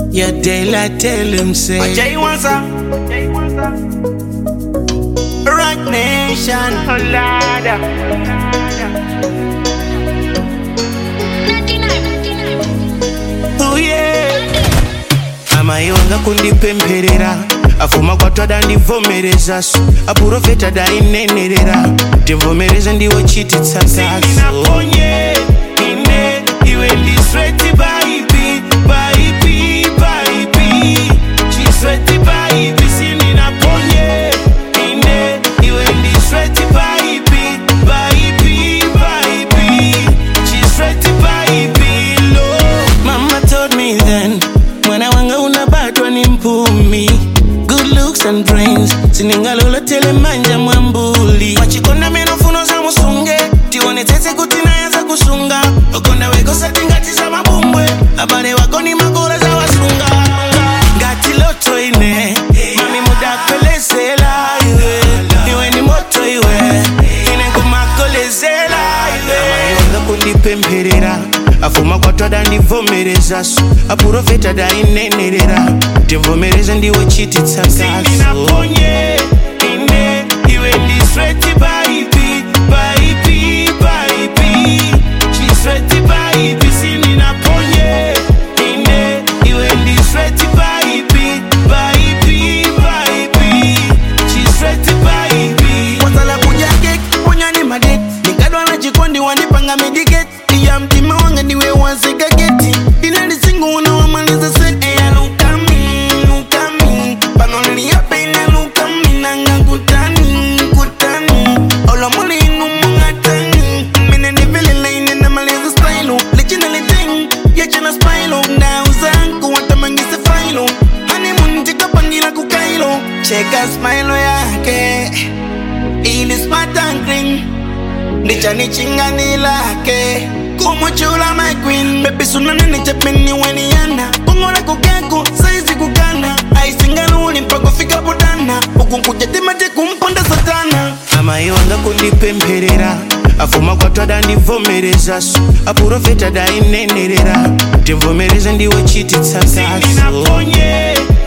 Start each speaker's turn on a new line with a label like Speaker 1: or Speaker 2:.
Speaker 1: Yeah, daylight tell him say
Speaker 2: Jay Wanza,
Speaker 1: Rock Nation Oh yeah amaiwanga kundipemperera afuma kwatwada ndivomerezaso aprofeta dainenerera ndimvomereze ndiwo chiti tsatsasonaponye ine iwe ndisweti baibi baibi baibi chisweti baibi sininaponye ine iwe ndisweti baibi baibi baibi chisweti baibi lo mama told me then mwana wanga unabatwa ni mpumi good looks and brains siningalolotele manja mwambuli wachikonda meno funo za musunge tione tsetse kuti nayaza kusunga ukonda wekosati ngati za mabumbwe abale wako ni magora za wasunga ngati loto ine mami mudakwelezela iwe iwe ni moto iwe ine kumakolezela iwe wanga kundipemperera afuma kwatwada ndivomerezaso aprofeta dainenerera ndimvomereze ndiwo chiti tsatsasonaponye ine iwe ndisweti baibi baibi baibi chisweti baibi sininaponye ine iwe ndisweti baibi baibi baibi chisweti baibi
Speaker 2: wasala kujake ponyani madet nikadwa na chikondi wanipanga mediket iya mtima wanga ndiwe waseka geti dinalisingu unawamaliza set eya lukami lukami panoliliyapeina lukami nanga kutani kutani olomulinu mungatani mine ndivililaine namaliza stylo lichinaliteng yachana spilo ndauzangu watamangise failo hanimuntikapangila kukailo cheka smilo yake ili smart and green ndichani chingani lake kumuchula my queen bebi sunanene chapeni weniana kongora kukeku saizi kukana aisingaluli mpaka fika budana ukunkujatimate kumponda satana
Speaker 1: amaiwanga kundipemperera afuma kwatwada ndivomerezaso aprofeta dainenerera ndimvomereze ndiwo chiti tsatsasonaponye